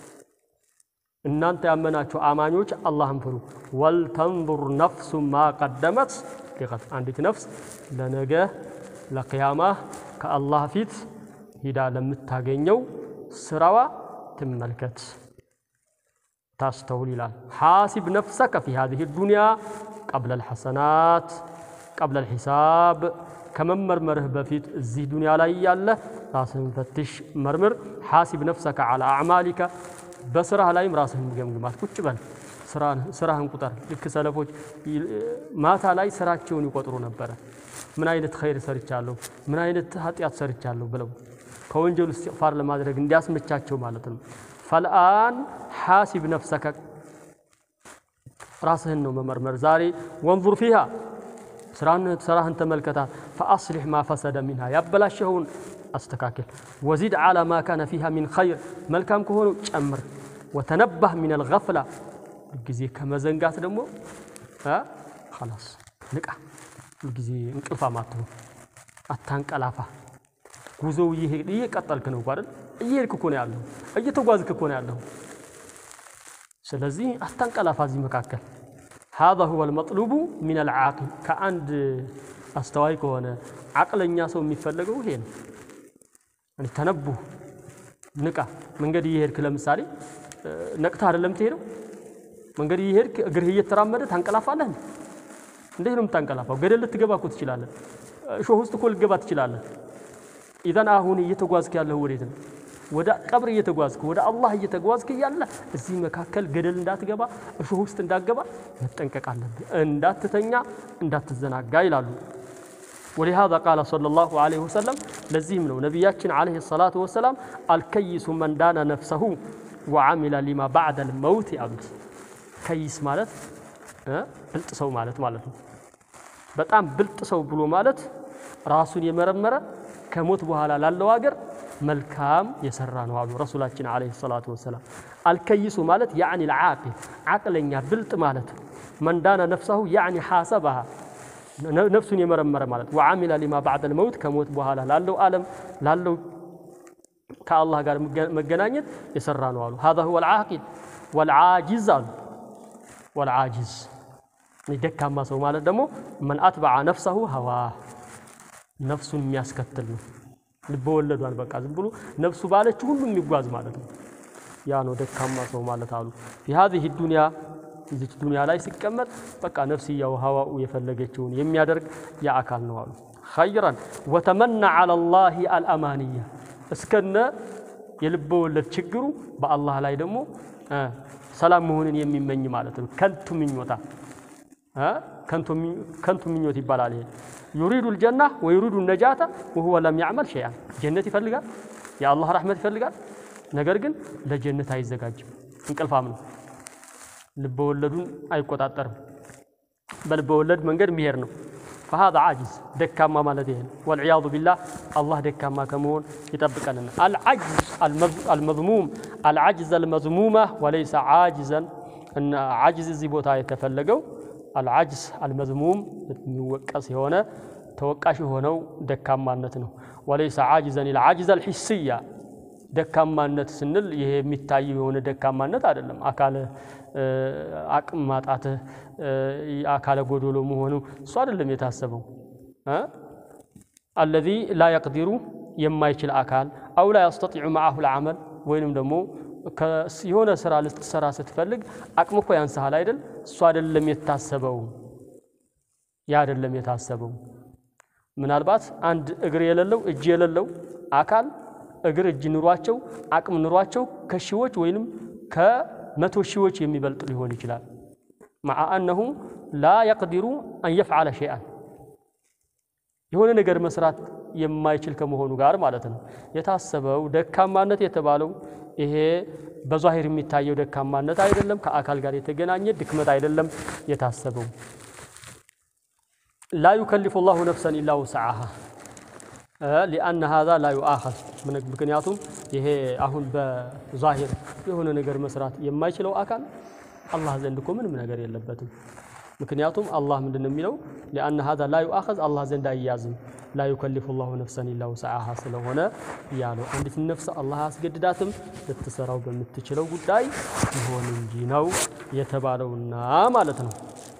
[SPEAKER 1] እናንተ ያመናችሁ አማኞች አላህን ፍሩ። ወልተንዙር ነፍሱ ማ ቀደመት ሊቀት አንዲት ነፍስ ለነገ ለቅያማ ከአላህ ፊት ሂዳ ለምታገኘው ስራዋ ትመልከት ታስተውል ይላል። ሓሲብ ነፍሰከ ፊ ሃዚህ ዱንያ ቀብለ ልሐሰናት ቀብለ ልሒሳብ ከመመርመርህ በፊት እዚህ ዱንያ ላይ ያለ ራስህን ፈትሽ መርምር። ሓሲብ ነፍሰከ ዓላ አዕማሊከ በስራህ ላይም ራስህን ገምግማት። ቁጭ በል ስራህን ቁጠር። ልክ ሰለፎች ማታ ላይ ስራቸውን ይቆጥሩ ነበረ። ምን አይነት ኸይር ሰርቻለሁ፣ ምን አይነት ኃጢአት ሰርቻለሁ ብለው ከወንጀሉ እስትግፋር ለማድረግ እንዲያስመቻቸው ማለት ነው። ፈልአን ሓሲብ ነፍሰከ ራስህን ነው መመርመር ዛሬ። ወንዙር ፊሃ ስራህን ተመልከታት። ፈአስሊሕ ማ ፈሰደ ሚንሃ ያበላሸኸውን አስተካክል። ወዚድ ዓላ ማ ካነ ፊሃ ሚን ኸይር መልካም ከሆነው ጨምር። ወተነባህ ሚን አልገፍላ ሁልጊዜ ከመዘንጋት ደግሞ ኸላስ ንቃ። ሁልጊዜ እንቅልፋም አትሁን፣ አታንቀላፋ። ጉዞው እየቀጠልክ ነው አይደል? እየሄድክ እኮ ነው ያለሁ፣ እየተጓዝክ እኮ ነው ያለሁ። ስለዚህ አታንቀላፋ እዚህ መካከል። ሃዛ ሁወ ልመጥሉቡ ሚን አልዓቂል ከአንድ አስተዋይ ከሆነ ዓቅለኛ ሰው የሚፈለገው ይሄ ነው። ተነቡህ ንቃ። መንገድ እየሄድክ ለምሳሌ ነቅተህ አይደለም ትሄደው። መንገድ እየሄድክ እግርህ እየተራመደ ታንቀላፋለህ። እንዴት ነው የምታንቀላፋው? ገደል ልትገባ እኮ ትችላለህ። እሾህ ውስጥ እኮ ልትገባ ትችላለህ። ኢዘን አሁን እየተጓዝክ ያለህ ወዴት ነው? ወደ ቀብር እየተጓዝክ ወደ አላህ እየተጓዝክ እያለ እዚህ መካከል ገደል እንዳትገባ እሾህ ውስጥ እንዳትገባ መጠንቀቅ አለብህ። እንዳትተኛ፣ እንዳትዘናጋ ይላሉ። ወሊሃዛ ቃለ ሰለላሁ ዐለይሂ ወሰለም ለዚህም ነው ነቢያችን ዐለይሂ ሰላቱ ወሰላም አልከይሱ መን ዳነ ነፍሰሁ ወዓሚለ ሊማ ባዕደል መውት ያሉት። ከይስ ማለት ብልጥ ሰው ማለት ማለት ነው። በጣም ብልጥ ሰው ብሎ ማለት ራሱን የመረመረ ከሞት በኋላ ላለው አገር መልካም የሰራ ነው አሉ ረሱላችን ዐለይሂ ሰላቱ ወሰላም። አልከይሱ ማለት ያዕኒ ልዓቂል ዓቅለኛ ብልጥ ማለት መንዳነ ነፍሰሁ ያዕኒ ሓሰበሃ ነፍሱን የመረመረ ማለት ወዓሚለ ሊማ ባዕደል መውት ከሞት በኋላ ላለው ዓለም ላለው ከአላህ ጋር መገናኘት የሰራ ነው አሉ። ሀዛ ሁወ ልዓቂል ወልዓጂዝ አሉ። ወልዓጂዝ ደካማ ሰው ማለት ደግሞ መን አትበዐ ነፍሰሁ ሀዋ ነፍሱን የሚያስከትል ነው። ልበ ወለዷን በቃ ዝም ብሎ ነፍሱ ባለችው ሁሉ የሚጓዝ ማለት ነው። ያ ነው ደካማ ሰው ማለት አሉ። ፊ ሀዚህ ዱንያ እዚች ዱንያ ላይ ሲቀመጥ በቃ ነፍስያው ሀዋኡ የፈለገችውን የሚያደርግ ያ አካል ነው አሉ። ኸይረን ወተመና ዐላ ላሂ አልአማንያ እስከነ የልበ ወለድ ችግሩ በአላህ ላይ ደግሞ ሰላም መሆንን የሚመኝ ማለት ነው። ከንቱ ምኞታ ከንቱ ምኞት ይባላል ይሄ ዩሪዱ ልጀና ወዩሪዱ ነጃተ ወሁወ ለም ያዕመል ሸይአን ጀነት ይፈልጋል፣ የአላህ ረሕመት ይፈልጋል። ነገር ግን ለጀነት አይዘጋጅም። እንቅልፋም ነው። ልበ ወለዱን አይቆጣጠርም። በልበ ወለድ መንገድ የሚሄድ ነው። ፈሃዛ ዓጂዝ ደካማ ማለት ይሄ ነው። ወልዕያዙ ቢላህ አላህ ደካማ ከመሆን ይጠብቀንና አልዓጅዝ አልመዝሙም አልዓጅዝ አልመዝሙማ ወለይሰ ዓጅዘን ዓጅዝ እዚህ ቦታ የተፈለገው አልዓጅዝ አልመዝሙም የሚወቀስ የሆነ ተወቃሽ የሆነው ደካማነት ነው። ወለይሰ ዓጅዘን ልዓጅዝ አልሒስያ ደካማነት ስንል ይሄ የሚታየው የሆነ ደካማነት አይደለም። አካለ አቅም ማጣትህ አካለ ጎዶሎ መሆኑ እሱ አይደለም የታሰበው። አለዚ ላ የቅዲሩ የማይችል አካል አው ላ የስተጢዑ መዓሁ ልዓመል ወይንም ደግሞ የሆነ ስራ ልትሰራ ስትፈልግ አቅም እኮ ያንስሃል አይደል? እሱ አይደለም የታሰበው። ያ አይደለም የታሰበው። ምናልባት አንድ እግር የሌለው እጅ የሌለው አካል እግር እጅ ኑሯቸው አቅም ኑሯቸው ከሺዎች ወይንም ከመቶ ሺዎች የሚበልጥ ሊሆን ይችላል። መዓ አነሁ ላ የቅዲሩ አን የፍዓለ ሸይአን የሆነ ነገር መስራት የማይችል ከመሆኑ ጋር ማለት ነው። የታሰበው ደካማነት የተባለው ይሄ በዛሂር የሚታየው ደካማነት አይደለም፣ ከአካል ጋር የተገናኘ ድክመት አይደለም የታሰበው። ላ ዩከሊፉ ላሁ ነፍሰን ኢላ ውስዓሃ ሊአነ ሃዛ ላ ዩአኸዝ ምክንያቱም ይሄ አሁን በዛሂር የሆነ ነገር መስራት የማይችለው አካል አላህ ዘንድ እኮ ምንም ነገር የለበትም። ምክንያቱም አላህ ምንድን ነው የሚለው ሊአነ ሃዛ ላ ዩአኸዝ አላህ ዘንድ አይያዝም። ላ ዩከሊፉ ላሁ ነፍሰን ኢላ ውስዓሃ ስለሆነ ያለው አንዲት ነፍስ አላህ አያስገድዳትም ልትሰራው በምትችለው ጉዳይ ይሆን እንጂ ነው የተባለውና ማለት ነው።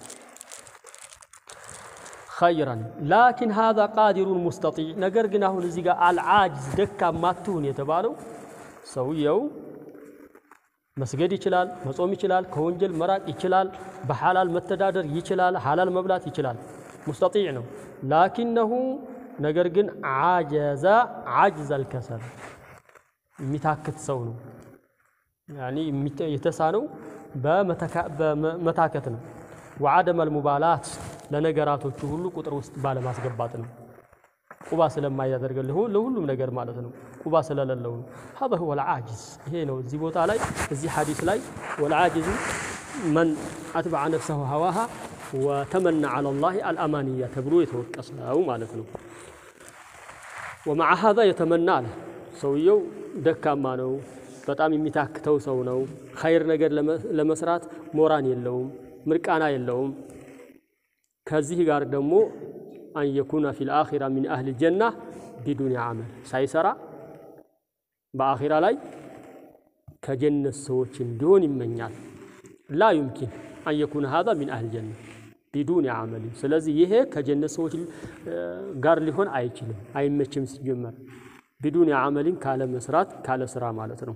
[SPEAKER 1] ኸይረን ላኪን ሃዛ ቃዲሩን ሙስተጢዕ ነገር ግን አሁን እዚህ ጋር አልዓጅዝ ደካማ አትሁን የተባለው ሰውየው መስገድ ይችላል፣ መጾም ይችላል፣ ከወንጀል መራቅ ይችላል፣ በሐላል መተዳደር ይችላል፣ ሐላል መብላት ይችላል። ሙስተጢዕ ነው። ላኪነሁ ነገር ግን ዓጀዘ ዓጅዝ አልከሰል የሚታክት ሰው ነው። ያኒ የተሳነው በመታከት ነው። ወዓደመ አልሙባላት ለነገራቶቹ ሁሉ ቁጥር ውስጥ ባለማስገባት ነው። ቁባ ስለማያደርግልህ ለሁሉም ነገር ማለት ነው። ቁባ ስለሌለው ነው። ሀዛ ሁወ ልዓጅዝ ይሄ ነው። እዚህ ቦታ ላይ እዚህ ሐዲስ ላይ ወልዓጅዙ መን አትበዐ ነፍሰሁ ሀዋሃ ወተመና ዐላ ላሂ አልአማንያ ተብሎ የተወቀስ ነው ማለት ነው። ወመዓ ሀዛ የተመና አለ ሰውየው ደካማ ነው። በጣም የሚታክተው ሰው ነው። ኸይር ነገር ለመስራት ሞራን የለውም፣ ምርቃና የለውም። ከዚህ ጋር ደግሞ አን የኩነ ፊል አኺራ ሚን አህል ጀና ቢዱን አመል ሳይሰራ በአኺራ ላይ ከጀነት ሰዎች እንዲሆን ይመኛል። ላ ዩምኪን አን የኩነ ሃዛ ሚን አህል ጀና ቢዱን አመል። ስለዚህ ይሄ ከጀነት ሰዎች ጋር ሊሆን አይችልም፣ አይመችም። ሲጀመር ቢዱን የዓመሊን ካለ መስራት ካለ ስራ ማለት ነው።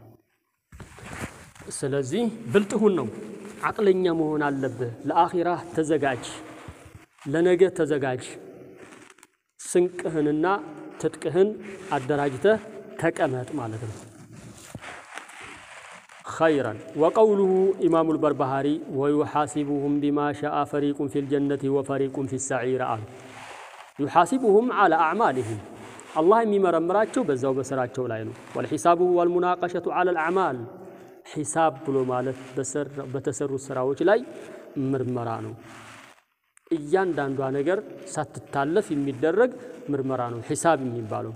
[SPEAKER 1] ስለዚህ ብልጥሁን ነው አቅለኛ መሆን አለብህ። ለአኺራ ተዘጋጅ፣ ለነገ ተዘጋጅ። ስንቅህንና ትጥቅህን አደራጅተህ ተቀመጥ ማለት ነው። ኸይረን ወቀውሉሁ ኢማሙ ልበርባሃሪ ወዩሓሲቡሁም ቢማ ሻአ ፈሪቁን ፊ ልጀነቲ ወፈሪቁን ፊ ሰዒር አሉ። ዩሓሲቡሁም ዓላ አዕማሊህም አላህ የሚመረምራቸው በዛው በስራቸው ላይ ነው። ወልሒሳቡ ወልሙናቀሸቱ ዓላ ልአዕማል ሒሳብ ብሎ ማለት በተሰሩ ስራዎች ላይ ምርመራ ነው። እያንዳንዷ ነገር ሳትታለፍ የሚደረግ ምርመራ ነው ሒሳብ የሚባለው።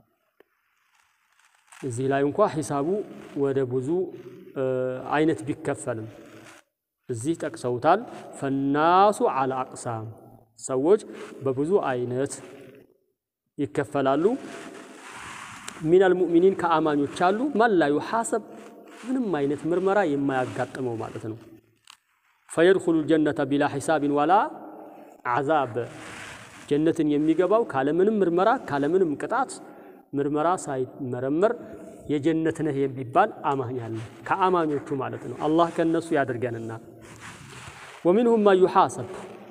[SPEAKER 1] እዚህ ላይ እንኳ ሒሳቡ ወደ ብዙ አይነት ቢከፈልም እዚህ ጠቅሰውታል። ፈናሱ ዓላ አቅሳም ሰዎች በብዙ አይነት ይከፈላሉ። ሚነል ሙእሚኒን ከአማኞች አሉ መላ ዩሓሰብ ምንም አይነት ምርመራ የማያጋጥመው ማለት ነው። ፈየድኹሉ ልጀነተ ቢላ ሒሳብን ወላ ዓዛብ ጀነትን የሚገባው ካለምንም ምርመራ ካለምንም ቅጣት ምርመራ ሳይመረመር የጀነት ነህ የሚባል አማኝ አለ። ከአማኞቹ ማለት ነው። አላህ ከነሱ ያድርገንና ወሚንሁም መን ዩሓሰብ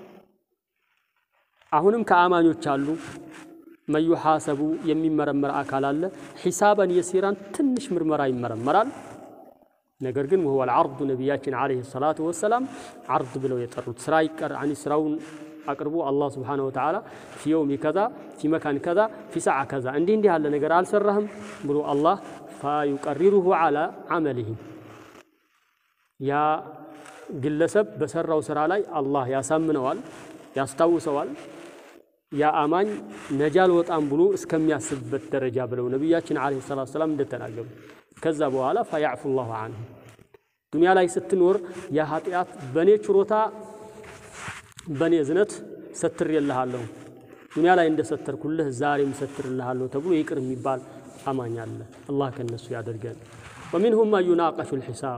[SPEAKER 1] አሁንም ከአማኞች አሉ መን ዩሓሰቡ የሚመረመር አካል አለ። ሒሳበን የሲራን ትንሽ ምርመራ ይመረመራል። ነገር ግን ወሁወ ልዓርዱ ነቢያችን ዓለይሂ ሰላቱ ወሰላም ዓርድ ብለው የጠሩት ስራ ይቀር አኒ ስራውን አቅርቦ አላህ ስብሓነሁ ወተዓላ ፊ የውሚ ከዛ ፊ መካን ከዛ ፊ ሰዓ ከዛ እንዲህ እንዲህ ያለ ነገር አልሰራህም ብሎ አላህ ፈዩቀሪሩሁ ዓላ ዓመሊሂ ያ ግለሰብ በሰራው ስራ ላይ አላህ ያሳምነዋል፣ ያስታውሰዋል። ያ አማኝ ነጃ አልወጣም ብሎ እስከሚያስብበት ደረጃ ብለው ነቢያችን ዓለይሂ ሰላቱ ወሰላም እንደተናገሩ ከዛ በኋላ ፈያዕፉ ላሁ አንሁ ዱንያ ላይ ስትኖር ያ ኃጢአት በእኔ ችሮታ በእኔ እዝነት ሰትሬልሃለሁ ዱንያ ላይ እንደ ሰተርኩልህ ዛሬም ሰትርልሃለሁ ተብሎ ይቅር የሚባል አማኝ አለ። አላህ ከነሱ ያደርገን። ወሚንሁም መን ዩናቀሹ ልሒሳብ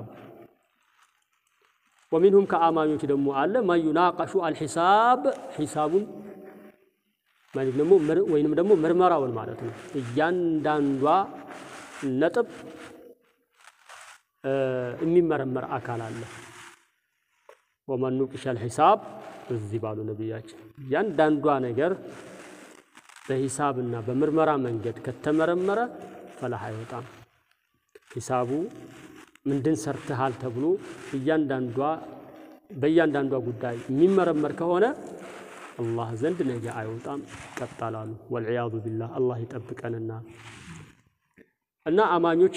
[SPEAKER 1] ወሚንሁም ከአማኞች ደግሞ አለ መን ዩናቀሹ አልሒሳብ ሒሳቡን ወይንም ደግሞ ምርመራውን ማለት ነው። እያንዳንዷ ነጥብ የሚመረመር አካል አለ። ወመን ኑቂሸ አልሒሳብ እዚህ ባሉ ነቢያችን እያንዳንዷ ነገር በሂሳብና በምርመራ መንገድ ከተመረመረ ፈላህ አይወጣም። ሂሳቡ ምንድን ሰርተሃል ተብሎ እያንዳንዷ በእያንዳንዷ ጉዳይ የሚመረመር ከሆነ አላህ ዘንድ ነገ አይወጣም ይቀጣላሉ። ወልዕያዙ ቢላህ አላህ ይጠብቀንና እና አማኞች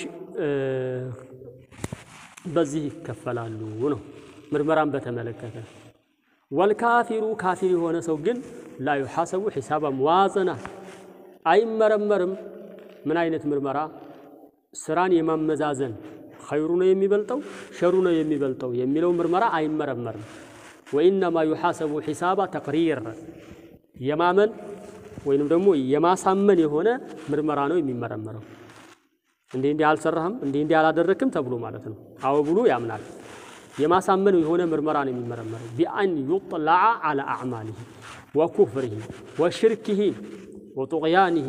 [SPEAKER 1] በዚህ ይከፈላሉ ነው ምርመራን በተመለከተ ወልካፊሩ ካፊር የሆነ ሰው ግን ላ ዩሓሰቡ ሒሳባ መዋዘና አይመረመርም። ምን አይነት ምርመራ? ስራን የማመዛዘን ኸይሩ ነው የሚበልጠው ሸሩ ነው የሚበልጠው የሚለው ምርመራ አይመረመርም። ወኢነማ ዩሓሰቡ ሒሳባ ተቅሪር የማመን ወይንም ደግሞ የማሳመን የሆነ ምርመራ ነው የሚመረመረው። እንዲህ እንዲህ አልሰራህም፣ እንዲህ እንዲህ አላደረክም ተብሎ ማለት ነው። አዎ ብሎ ያምናል። የማሳመን የሆነ ምርመራ ነው የሚመረመረው። ቢአን ዩጥለዐ ዐላ አዕማሊሂ ወኩፍሪሂ ወሽርኪሂ ወጡቅያኒሂ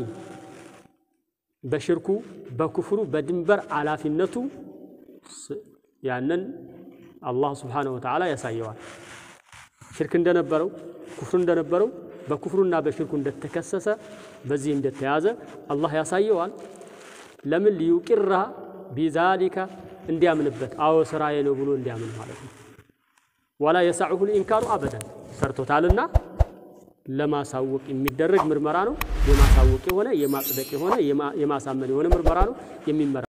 [SPEAKER 1] በሽርኩ በኩፍሩ በድንበር አላፊነቱ ያንን አላህ ስብሓነሁ ወተዓላ ያሳየዋል። ሽርክ እንደነበረው ኩፍር እንደነበረው በኩፍሩና በሽርኩ እንደተከሰሰ በዚህ እንደተያዘ አላህ ያሳየዋል። ለምን ሊዩቂራ ቢዛሊካ እንዲያምንበት አዎ ስራዬ ነው ብሎ እንዲያምን ማለት ነው። ወላ የሳዕሁ ልኢንካሩ አበዳን ሰርቶታልና ለማሳወቅ የሚደረግ ምርመራ ነው። የማሳወቅ የሆነ የማጽደቅ የሆነ የማሳመን የሆነ ምርመራ ነው የሚመራ